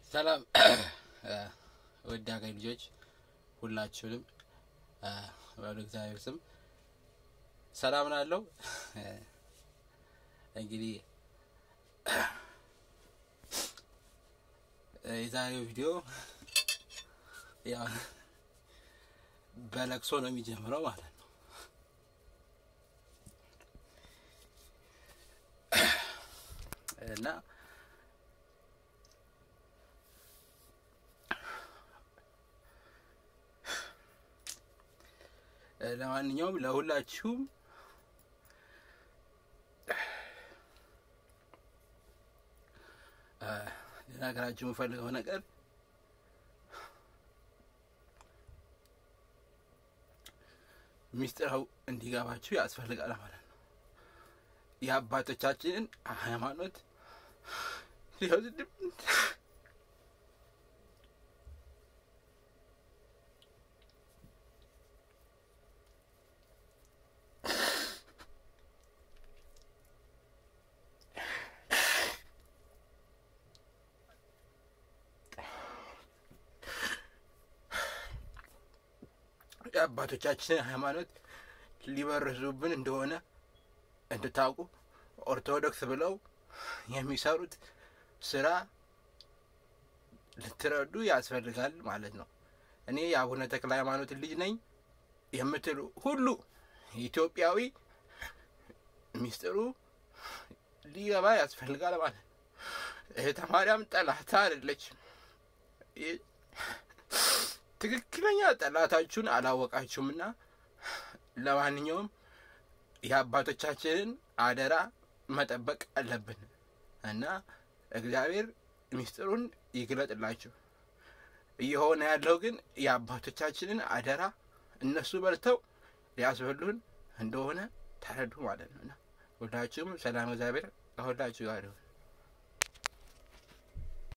ሰላም ውድ ሀገር ልጆች ሁላችሁንም በሉ እግዚአብሔር ስም ሰላም ናለው። እንግዲህ የዛሬው ቪዲዮ ያው በለቅሶ ነው የሚጀምረው ማለት ነው። እና ለማንኛውም ለሁላችሁም ልነግራችሁ የምፈልገው ነገር ሚስጥረው እንዲገባችሁ ያስፈልጋል ማለት ነው። የአባቶቻችንን ሃይማኖት ሊወስድ የአባቶቻችንን ሃይማኖት ሊበርዙብን እንደሆነ እንድታውቁ ኦርቶዶክስ ብለው የሚሰሩት ስራ ልትረዱ ያስፈልጋል ማለት ነው። እኔ የአቡነ ተክለ ሃይማኖት ልጅ ነኝ የምትሉ ሁሉ ኢትዮጵያዊ ሚስጥሩ ሊገባ ያስፈልጋል ማለት ነው። እህተ ማርያም ጠላታ አይደለችም። ትክክለኛ ጠላታችሁን አላወቃችሁምና ለማንኛውም የአባቶቻችንን አደራ መጠበቅ አለብን እና እግዚአብሔር ሚስጥሩን ይግለጥላችሁ። እየሆነ ያለው ግን የአባቶቻችንን አደራ እነሱ በልተው ሊያስበሉን እንደሆነ ተረዱ ማለት ነው እና ሁላችሁም ሰላም እግዚአብሔር ከሁላችሁ ጋር ይሁን።